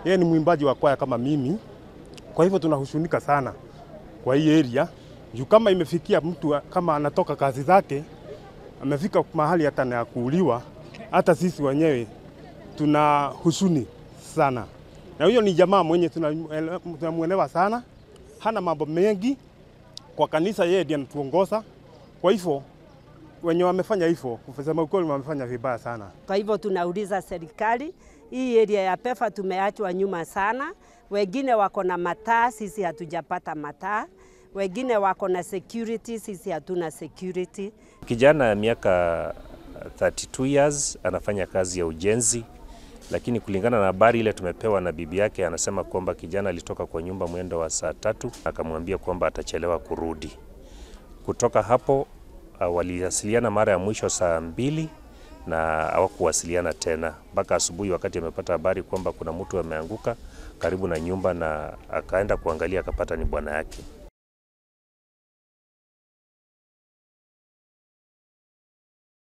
yeye ni mwimbaji wa kwaya kama mimi, kwa hivyo tunahushunika sana kwa hii area juu kama imefikia mtu kama anatoka kazi zake amefika mahali hata na kuuliwa, hata sisi wenyewe tuna husuni sana, na huyo ni jamaa mwenye tunamwelewa sana, hana mambo mengi kwa kanisa, yeye ndiye anatuongoza. Kwa hivyo wenye wamefanya hivyo, kusema ukweli, wamefanya vibaya sana. Kwa hivyo tunauliza serikali, hii area ya PEFA tumeachwa nyuma sana. Wengine wako na mataa, sisi hatujapata mataa. Wengine wako na security, sisi hatuna security. Kijana ya miaka 32 years anafanya kazi ya ujenzi, lakini kulingana na habari ile tumepewa na bibi yake, anasema kwamba kijana alitoka kwa nyumba mwendo wa saa tatu, akamwambia kwamba atachelewa kurudi. Kutoka hapo uh, waliwasiliana mara ya mwisho saa mbili na hawakuwasiliana tena mpaka asubuhi, wakati amepata habari kwamba kuna mtu ameanguka karibu na nyumba, na akaenda kuangalia akapata ni bwana yake.